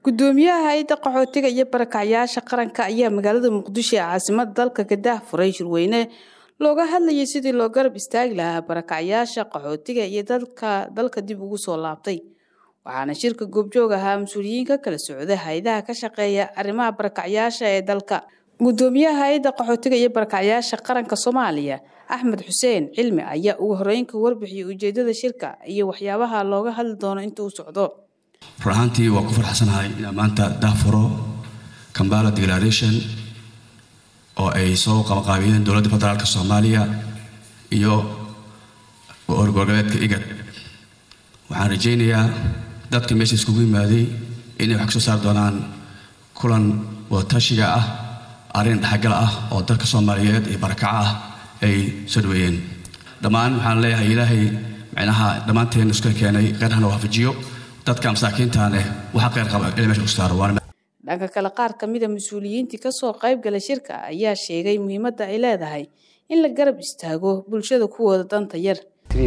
gudoomiyaha hay-adda qaxootiga iyo barakacyaasha qaranka ayaa magaalada muqdisho ee caasimada dalka ka daahfuray shirweyne looga hadlayay sidii loo garab istaagi lahaa barakacyaasha qaxootiga iyo dadka dalka dib ugu soo laabtay waxaana shirka goobjoog ahaa mas-uuliyiin ka kala socda hay-adaha ka shaqeeya arrimaha barakacyaasha ee dalka gudoomiyaha hay-adda qaxootiga iyo barakacyaasha qaranka soomaaliya axmed xuseen cilmi ayaa ugu horeynka warbixiyay ujeedada shirka iyo waxyaabaha looga hadli doono inta uu socdo run ahaantii waa ku farxsanahay inaan maanta daafuro kambala declaration oo ay soo qabaqaabiyeen dowladda federaalka soomaaliya iyo orgoboleedka igad waxaan rajaynayaa dadka meesha iskugu yimaaday inay wax ka soo saari doonaan kulan wadatashiga ah arrin dhexgal ah oo dalka soomaaliyeed iyo barakaca ah ay soo dhaweeyeen dhammaan waxaan leeyahay ilaahay micnaha dhammaanteen iska keenay qeyrhana waafajiyo dadka masaakiinta leh waxa qeyr qaba ila meesha ku saaro waana dhanka kale qaar ka mida mas-uuliyiintii kasoo qayb gala shirka ayaa sheegay muhiimadda ay leedahay in la garab istaago bulshada kuwooda danta yar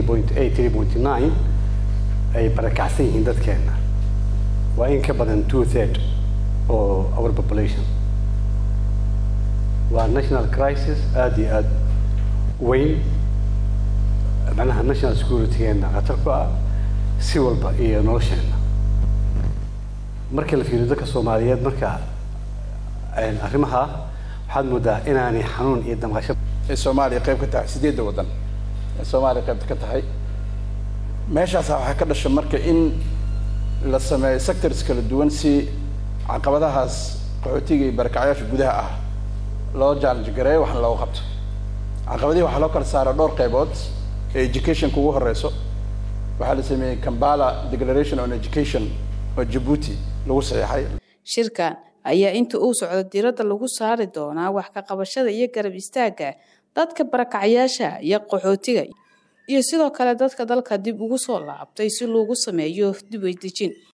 ay barakacsan yihiin dadkeenna waa in ka badan two third oo our population waa national crisis aada iyo aada weyn macnaha national security-geenna khatar ku ah si walba iyo nolosheenna marka la fiiriyo dadka soomaaliyeed marka arrimaha waxaad moodaa inaanay xanuun iyo damqasho ay soomaaliya qayb ka tahay sideedda waddan ay soomaaliya qayb ka tahay meeshaasa waxaa ka dhasha marka in la sameeyo sectors kala duwan si caqabadahaas qaxootiga iyo barakacyaasha gudaha ah loo challenge gareeyo waxna looga qabto caqabadihi waxaa loo kala saara dhowr qaybood ee educationka ugu horeyso waxaa la sameeyey kambala declaration on education oo jabuuti lagu saxeexay shirkan ayaa inta uu socdo diiradda lagu saari doonaa wax ka qabashada iyo garab istaagga dadka barakacyaasha iyo qaxootiga iyo sidoo kale dadka dalka dib ugu soo laabtay si loogu sameeyo dib weydejin